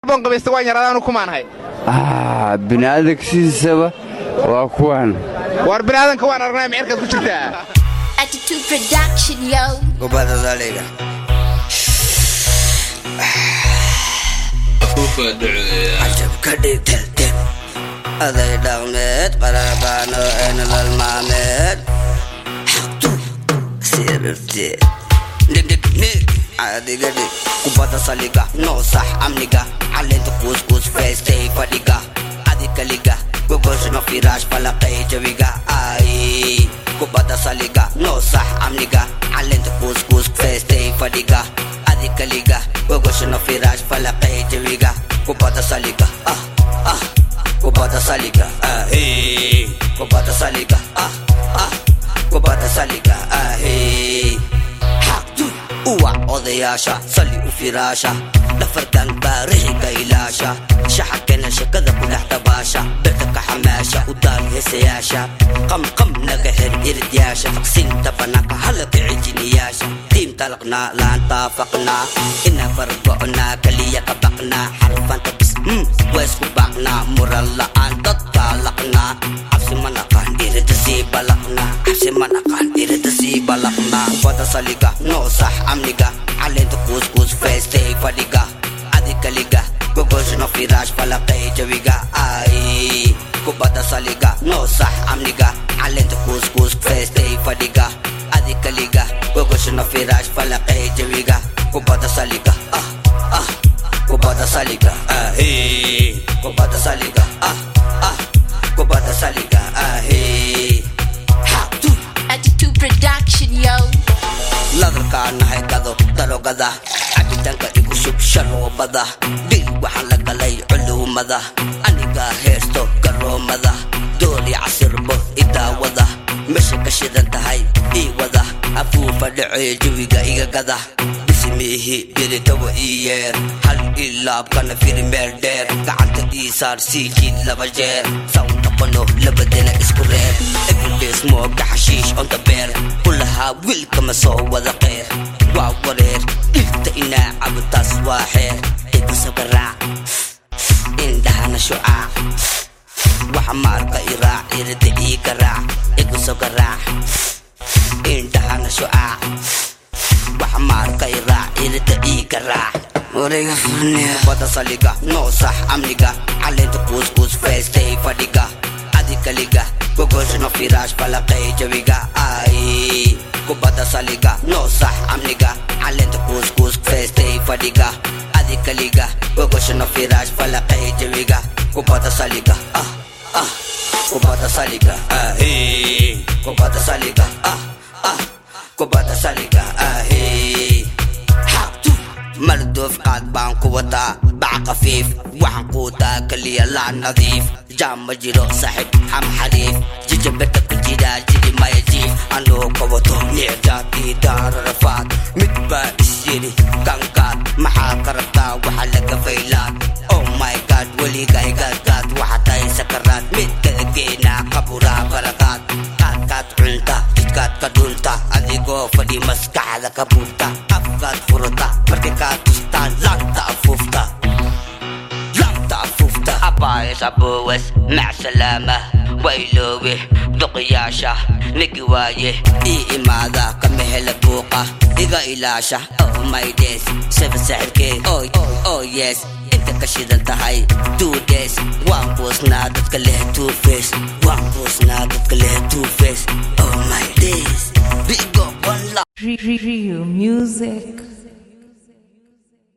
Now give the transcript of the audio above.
boon qabaysta waan yaraadaanu kumaanahay ah bini'aadanka sidiisaba waa kuwan war bini'aadanka waan aragnay mecerkaad ku jirtaa Attitude production, yo. gobada daliga cajab ka dhig teltel aday dhaqmeed qarabaano ee nolol maalmeed xaqtu sirirteed dhigdhignig caadiga dhig kubadda saliga noo sax amniga caleenta kuuskuus feestay fadhiga adikaliga gogoshno firaash falaqay jawiga ay kubadda saliga noo sax amniga caleenta kuuskuus feestay fadhiga adikaliga gogoshno firaash falaqay jawiga kubadda saliga ah ah kubadda saliga ah hey kubadda saliga ah ah kubadda saliga ah hey xaqtu uwac odayaasha sali u firaasha dhafarkan baarixiga ilaasha shaxakena shakada ku dhex dabaasha birtanka xamaasha u daal heesayaasha qamqam naga xir iridyaasha faqsinta banaanka hala kicijiniyaasha tiim talaqnaa laantaafaqnaa ina fargo'naa kaliya ka baqnaa xarfanta bis mm, waa isku baaqnaa muran la'aan dadka laqnaa cabsi ma naqaan irida sii balaqnaa cabsi ma naqaan irida sii balaqnaa kubada saliga noo sax amniga caleenta kuuskuus feestay fadhiga adikaliga gogoshno firaash falaqay jawiga ay kubada saliga noo sax amniga caleenta kuuskuus feestay fadhiga adikaliga gogoshno firaash falaqay jawiga kubada saliga ah ah kubada saliga ah hey kubada saliga ah ah kubada saliga ah hey xaqtu Attitude production, yo. ladarkaa nahay gado darogada cabitaanka igu shub sharoobada dhil waxaan la galay culuumada aniga heesto garoomada dooli casirbo idaawada meesha ka shidan tahay ii wada afuufa dhacee jawiga iga gada bismiihi diritawa ii yeer hal ilaabkana firi meel dheer gacanta ii saar sii jiid laba jeer saw noqono labadana isku reer everydays mooga xashiish on the beer kulahaa wiilkama soo wada qeer waa wareer dhirta inaa cabutaas waa xeer ikusoo garaac indhahana shucaac waxa maarka iraac irida ii garaac ikusoo garaac indhahana shucaac waxa maarka iraac irida ii garaac warayga furniya bada saliga noo sax amniga caleenta kuuskuus feestay fadhiga adikaliga gogoshno firaash falaqay jawiga ay kubada saliga noo sax amniga caleenta kuuskuus feestay fadhiga adikaliga gogoshno firaash falaqay jawiga kubada saliga ah ah kubada saliga ah hey kubada saliga ah ah kubada saliga ah hey xaqtu mardoof qaad baan ku wataa bac khafiif waxaan quutaa kaliya laa nadiif jaam ma jiro saaxib xam xariif jijabeta ku jiraa jiri maya jiif anuu ka wato nicdaadii daararafaad mid baa is yidhi kankaad maxaa ka rabtaa waxa laga faylaad oh my god weliga igaadkaad waxa tahay sakaraad mid kala geenaa qaburaa barakaad qaadkaad cunta jidkaad ka dhunta adigoo fadhi maskaxda ka buurta afkaad furata markay kaa tustaan laanta afuufta laanta afuufta abaayas abowes mac salaama wayloowe duqiyaasha nigi waaye ii imaada kama hela buuqa iga ilaasha oh my days saba saxirkee oh, oh yes inta ka shidan tahay two days waan buusnaa dadka leh two face waan buusnaa dadka leh two face oh my days bigo one love Rio Music.